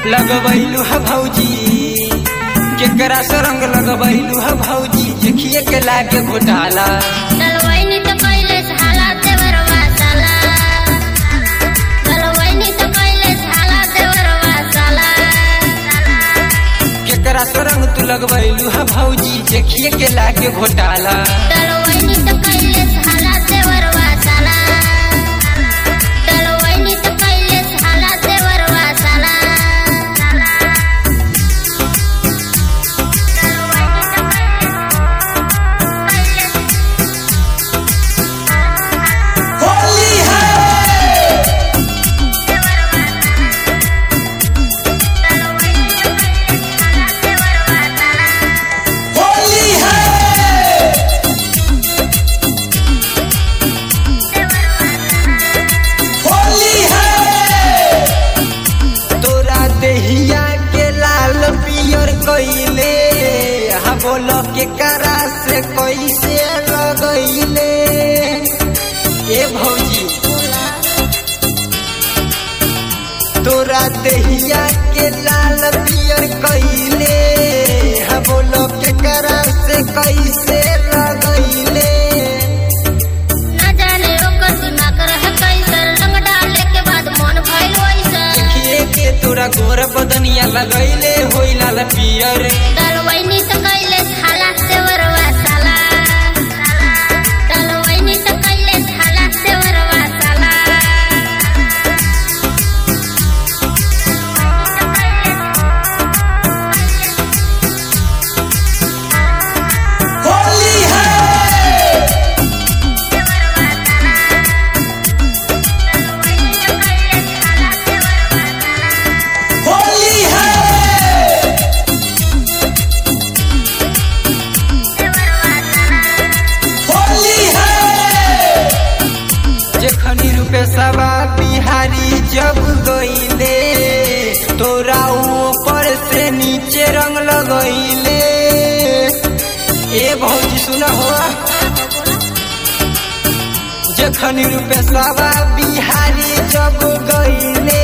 लगबैलू ह भौजी केकरा से रंग लगबैलू ह भौजी देखिए के लागे घोटाला डलवैनी तो कैले झाला देवरवा साला डलवैनी तो कैले झाला देवरवा साला केकरा से रंग तू लगबैलू ह भौजी देखिए के लागे घोटाला डलवैनी तो कैले झाला देवरवा साला डलवैनी तो कैले झाला देवरवा साला होली है होली है होली है तोरा देहिया के लाल पियर कइले हा बोलो के करा से कैसे लगैले ए भौजी तोरा देहिया के लाल पियर कइले हा बोलो के करा से कैसे लगैले न जाने ओकर दिमाग रहे कैसन रंग डाले के बाद मन भइल वैसन देखिए के तोरा गोर बदनिया लगैले होई लाल पियर डलवैनी तो कैले झाला देवरवा साला डलवैनी तो कैले झाला देवरवा साला होली है होली है होली है जखनी रुपे सवा बिहारी जब गईले तोरा ऊपर से नीचे रंग लगैले ए भौजी सुना हो जखनी रुपे सवा बिहारी जब गईले